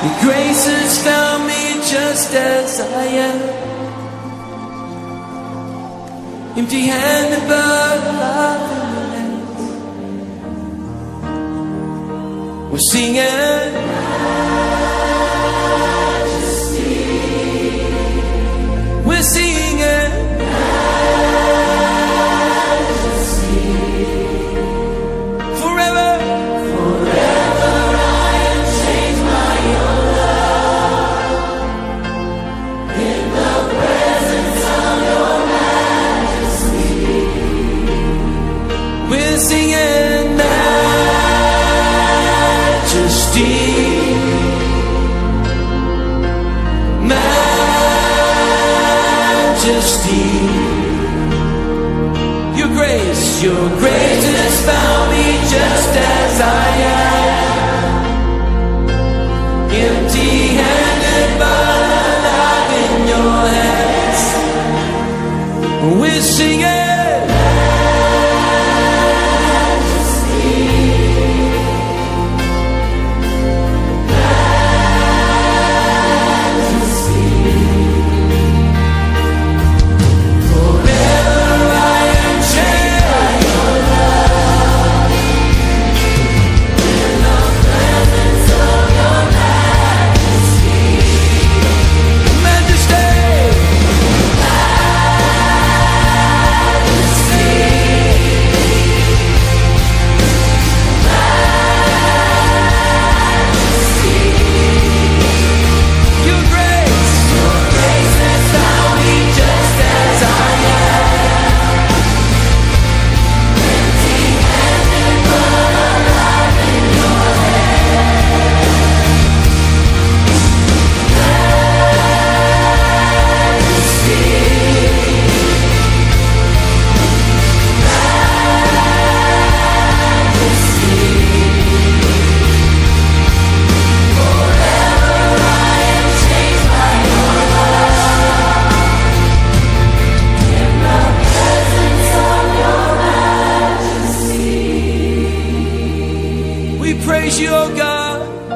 Your grace has found me just as I am. Empty handed but alive in your hands. We're singing. We're singing. Forever. We're singing majesty. Majesty. Your grace, your grace has found me just as I am. Empty handed but alive in your hands. We're singing. Your grace, your grace has found me just as I am. Empty-handed but alive in your We praise you, oh God.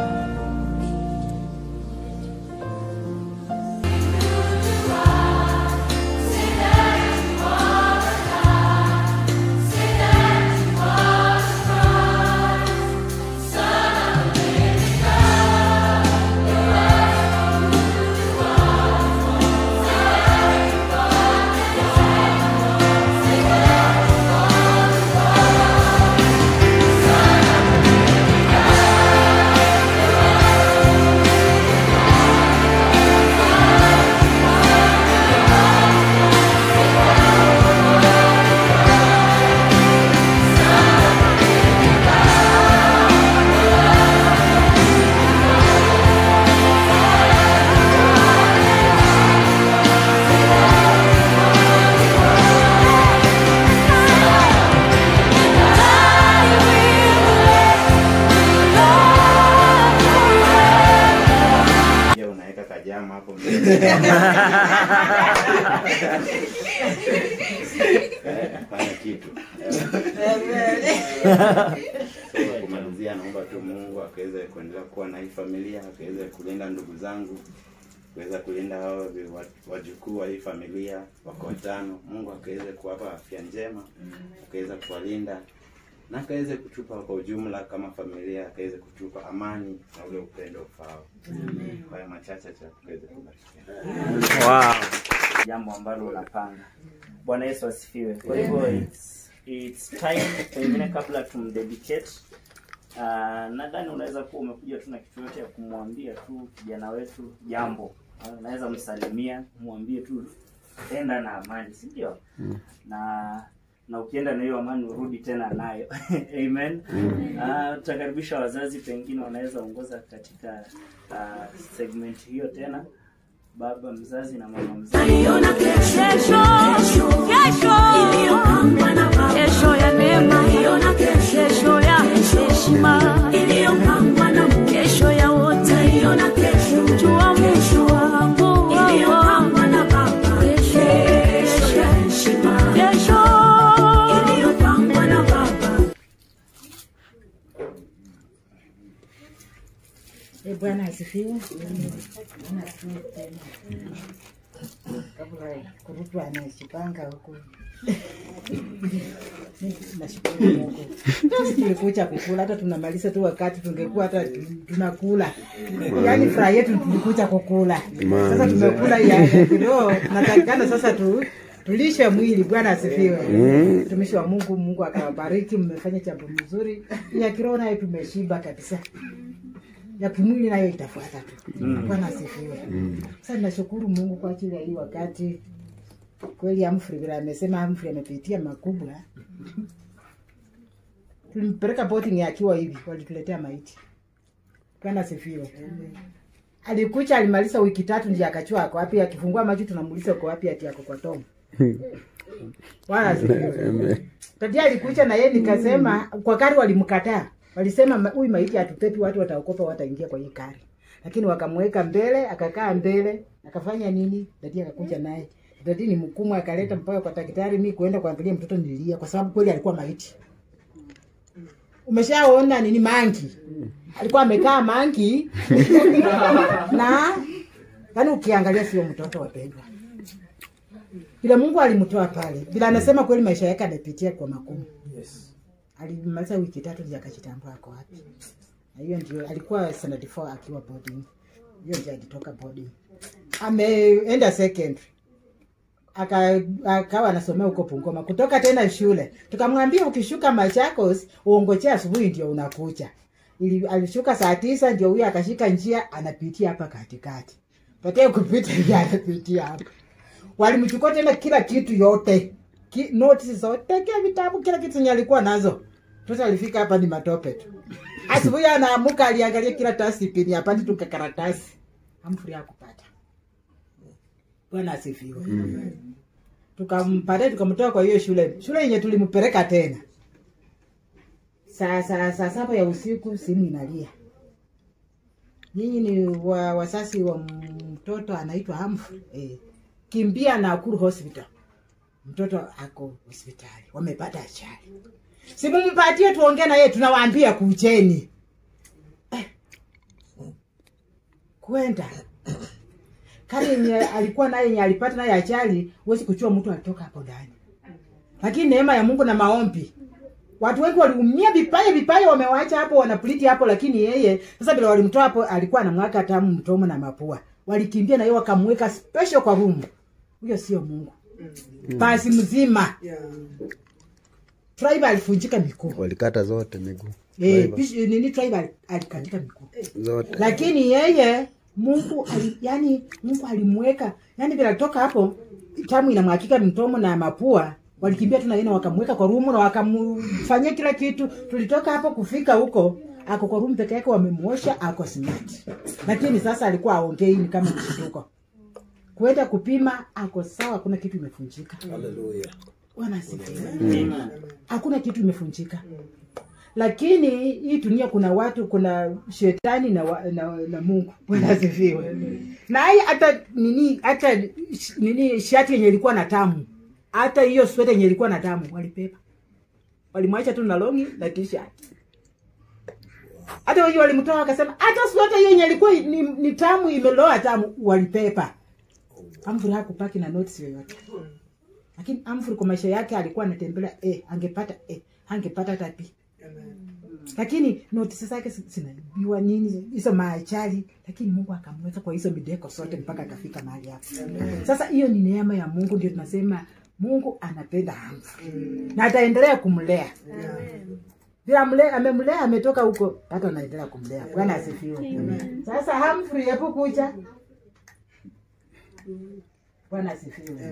Je, unaweka kajama hapo mbele. Eh, fanya kitu. So, kumalizia naomba tu Mungu akaweze kuendelea kuwa na hii familia, akaweze kulinda ndugu zangu, kuweza kulinda hao vi- wa- wajukuu wa hii familia wako watano. Mungu akaweze kuwapa afya njema, akaweze kuwalinda na akaweze kutupa kwa ujumla kama familia, akaweze kutupa amani na ule upendo ufao. Kwa haya machache cha tukaweze kubarikiana. wow. jambo ambalo unapanga bwana yesu asifiwe kwa hivyo it's, it's time pengine kabla tumdedicate uh, nadhani unaweza kuwa umekuja tu na kitu yote ya kumwambia tu kijana wetu jambo Uh, unaweza msalimia mwambie tu enda na amani si ndio na na ukienda na hiyo amani urudi tena nayo amen Ah, tutakaribisha wazazi pengine wanaweza ongoza katika uh, segment hiyo tena baba mzazi na mama mzazi Naiona kesho, kesho, kesho ya neema, kesho ya heshima, kesho ya wote, jua Mungu wangu, kesho, kesho, E Bwana asifiwe. Bwana asifiwe tena. Kabla kurutwa anajipanga huku. Nashukuru Mungu. Sisi tulikuja kukula, hata tunamaliza tu wakati tungekuwa hata tunakula. Yaani furaha yetu tulikuja kukula. Sasa tumekula ya kiroho, natakikana sasa tu tulishe mwili. Bwana asifiwe. Mtumishi wa Mungu, Mungu akawabariki, mmefanya jambo mzuri. Ya kiroho nayo tumeshiba kabisa ya kimwili nayo itafuata tu. Bwana asifiwe. Sasa ninashukuru Mungu kwa ajili ya hii wakati. Kweli Humphrey vile amesema, Humphrey amepitia makubwa. Tulimpeleka boarding akiwa hivi, walituletea maiti. Bwana asifiwe. Alikucha alimaliza wiki tatu ndio akachua ako wapi, akifungua macho tunamuuliza uko wapi, ati ako kwa Tom. Bwana asifiwe. Tadia alikucha na yeye nikasema kwa kari walimkataa. Walisema "Ma- huyu maiti hatupepi watu wataokopa wataingia kwa hii kari. Lakini wakamweka mbele, akakaa mbele, akafanya nini? Dadi akakuja naye. Dadi ni mkumu akaleta mpaka kwa daktari mimi kuenda kuangalia mtoto nilia kwa sababu kweli alikuwa maiti. Umeshaona nini mangi? Alikuwa amekaa mangi na yani ukiangalia sio mtoto wapendwa. Bila Mungu alimtoa pale. Bila anasema kweli maisha yake amepitia kwa magumu. Alimaliza wiki tatu ndio akajitambua ako wapi. Na hiyo ndio alikuwa standard 4 akiwa boarding. Hiyo ndio alitoka boarding. Ameenda secondary. Aka akawa anasomea huko Bungoma. Kutoka tena shule. Tukamwambia ukishuka Machakos uongojea asubuhi ndio unakuja. Ili alishuka saa tisa ndio huyo akashika njia anapitia hapa katikati. Pekee kupita ndio anapitia hapa walimchukua tena kila kitu yote Ki, notes zote kila vitabu kila kitu zenye alikuwa nazo mtoto alifika hapa ni matope tu asubuhi anaamuka aliangalia kila tasi pini apati tu karatasi Humphrey hakupata bwana asifiwe tukampata tukamtoa kwa hiyo shule shule yenye tulimpeleka tena saa saa saa saba ya usiku simu inalia nyinyi ni wa, wasasi wa mtoto anaitwa Humphrey eh, kimbia Nakuru hospital mtoto ako hospitali wamepata ajali simumpatie tuongee na yeye tunawaambia kucheni eh. kwenda kari yenye alikuwa naye yenye alipata naye ajali huwezi kuchua mtu alitoka hapo ndani lakini neema ya mungu na maombi watu wengi waliumia vipaya vipaya wamewacha hapo wanapliti hapo lakini yeye sasa vile walimtoa hapo alikuwa anamwaka tamu mtomo na mapua walikimbia na yeye wakamweka special kwa room huyo sio mungu basi mzima tribe alifunjika miguu walikata zote miguu eh, bish- nini tribe ali- alikatika miguu zote lakini yeye mungu ali, yani mungu alimweka yani vile alitoka hapo tamu inamwakika mtomo na mapua walikimbia tu na yeye na wakamweka kwa rumu na wakamfanyia kila kitu tulitoka hapo kufika huko ako kwa rumu peke yake wamemwosha ako smart lakini sasa alikuwa aongei ni kama mshituko kwenda kupima ako sawa kuna kitu imefunjika Bwana asifiwe hakuna kitu imefunjika lakini hii dunia kuna watu kuna shetani na, wa, na, na mungu bwana asifiwe na hii hata nini hata sh- nini shati yenye ilikuwa na tamu hata hiyo sweta yenye ilikuwa na tamu walipepa walimwacha tu na longi na t-shirt hata wengi walimtoa wakasema hata sweta hiyo yenye ilikuwa ni, ni tamu imeloa tamu walipepa Humphrey hakupaki na notes yoyote lakini Humphrey kwa maisha yake alikuwa anatembelea eh, angepata eh, angepata hata B lakini notisi zake zi- zinaibiwa nini hizo maachali lakini mungu akamweka kwa hizo mideko zote mpaka akafika mahali hapo sasa hiyo ni neema ya mungu ndio tunasema mungu anapenda Humphrey na ataendelea kumlea vile amle- amemlea ametoka huko hata anaendelea kumlea bwana asifiwe sasa Humphrey hebu kucha bwana asifiwe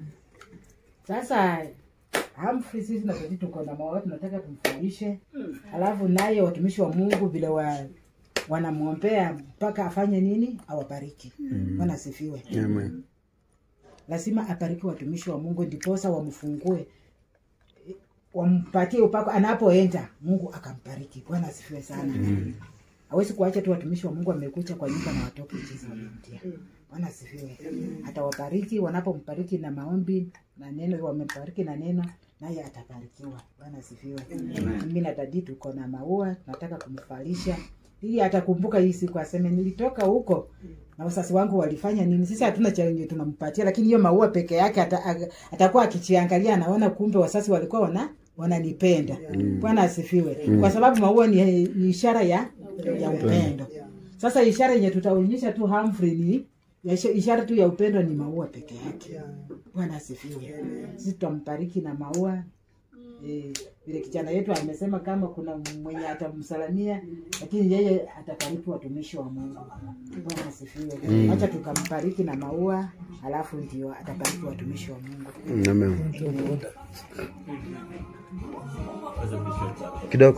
sasa Humphrey sisi tunataka tuko na mawazo tunataka tumfurahishe alafu naye watumishi wa mungu vile wa wanamwombea mpaka afanye nini awabariki bwana asifiwe Amen. lazima abariki watumishi wa mungu ndiposa wamfungue wampatie upako anapoenda mungu akambariki bwana asifiwe sana hawezi kuacha tu watumishi wa mungu wamekucha kwa nyumba na watoke jinsi wamemtia bwana asifiwe atawabariki wanapombariki na maombi na neno wamembariki na neno naye atabarikiwa bwana asifiwe mimi na dadi tuko na maua tunataka kumfalisha ili atakumbuka hii siku aseme nilitoka huko na wasasi wangu walifanya nini sisi hatuna chenye tunampatia lakini hiyo maua peke yake ata, ata- atakuwa akichiangalia anaona kumbe wasasi walikuwa wana wananipenda bwana asifiwe kwa sababu maua ni, ni ishara ya ya upendo sasa ishara yenye tutaonyesha tu Humphrey ni ya isha- ishara tu ya upendo ni maua peke yake bwana asifiwe sisi tutambariki na maua Eh, vile kijana yetu amesema kama kuna mwenye atamsalamia lakini yeye atabariki watumishi wa mungu bwana asifiwe hacha tukambariki na maua alafu ndio atabariki watumishi wa mungu Amen. Kidogo.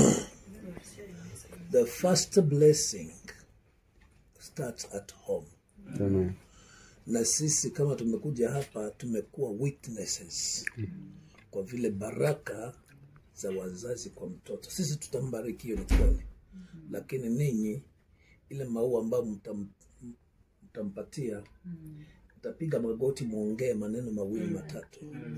The first blessing starts at home. Amen. Na sisi kama tumekuja hapa tumekuwa witnesses kwa vile baraka za wazazi kwa mtoto. Sisi tutambariki, hiyo ni kweli, lakini ninyi ile maua ambayo mtam, mtampatia mtapiga magoti, muongee maneno mawili matatu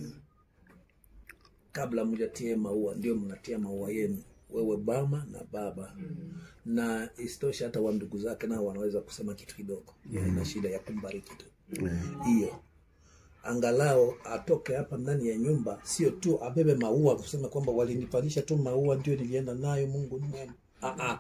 kabla mjatie maua, ndio mnatia maua yenu, wewe mama na baba na isitoshe hata wa ndugu zake nao wanaweza kusema kitu kidogo, ina shida ya kumbariki tu hiyo angalau atoke hapa ndani ya nyumba, sio tu abebe maua kusema kwamba walinipandisha tu maua ndio nilienda nayo, Mungu ni mwema. Ah, ah.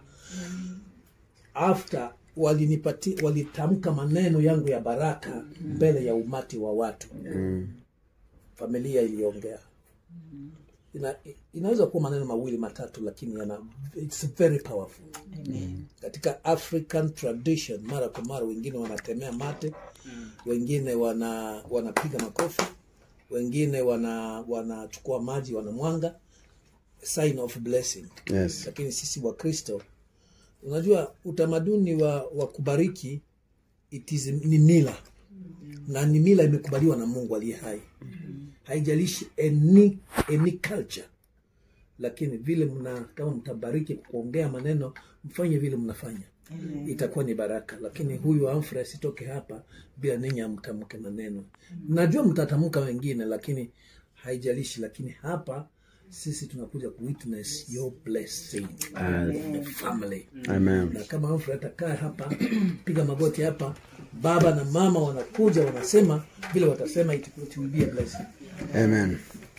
After walinipati walitamka maneno yangu ya baraka mbele ya umati wa watu, familia iliongea. Ina, inaweza kuwa maneno mawili matatu, lakini yana, it's very powerful katika African tradition. Mara kwa mara wengine wanatemea mate, wengine wana wanapiga makofi, wengine wana wanachukua maji wanamwanga, sign of blessing. Yes. Lakini sisi wa Kristo, unajua utamaduni wa, wa kubariki it is, ni mila na ni mila imekubaliwa na Mungu aliye hai, haijalishi any, any culture lakini vile mna kama mtabariki kwa kuongea maneno mfanye vile mnafanya itakuwa ni baraka lakini huyu Humphrey asitoke hapa bila ninyi amtamke maneno najua mtatamka wengine lakini haijalishi lakini hapa sisi tunakuja ku witness your blessing the family Amen. na kama Humphrey atakaa hapa piga magoti hapa baba na mama wanakuja wanasema vile watasema it, it will be a blessing Amen.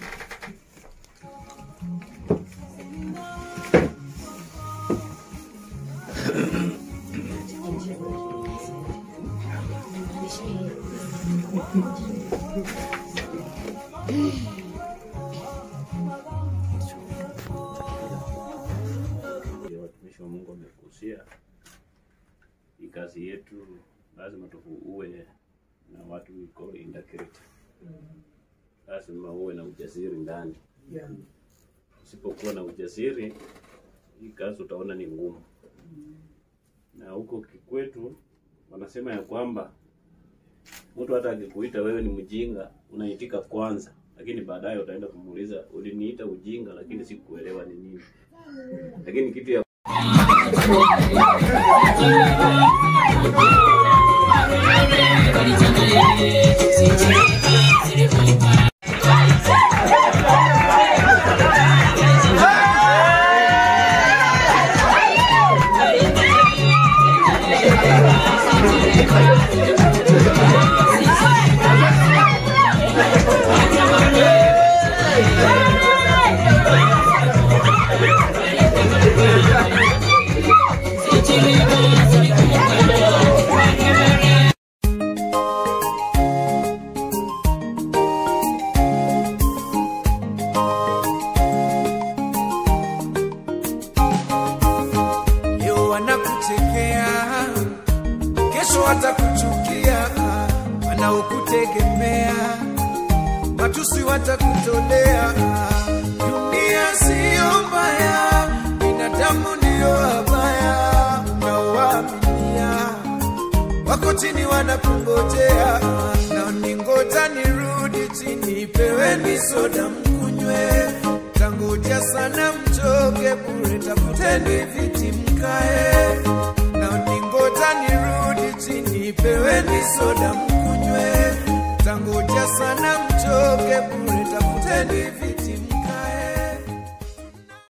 vile watumishi wa Mungu wamekusia, hii kazi yetu lazima tuwe na watu we call integrity. Lazima uwe na ujasiri ndani. Usipokuwa na ujasiri, hii kazi utaona ni ngumu. Na huko kikwetu wanasema ya kwamba mtu hata akikuita wewe ni mjinga, unaitika kwanza, lakini baadaye utaenda kumuuliza uliniita ujinga, lakini sikuelewa ni nini. Lakini kitu ya leo wanakuchekea, kesho watakuchukia, wanaokutegemea matusi watakutolea. Dunia siyo mbaya, binadamu ndiyo wabaya, unaowaaminia wako chini wanakungojea, na ningoja nirudi chini, peweni soda mkunywe, tangoja sana mchoke bure, tafuteni viti mkae, na ningoja nirudi chini, peweni soda mkunywe, tangoja sana mchoke bure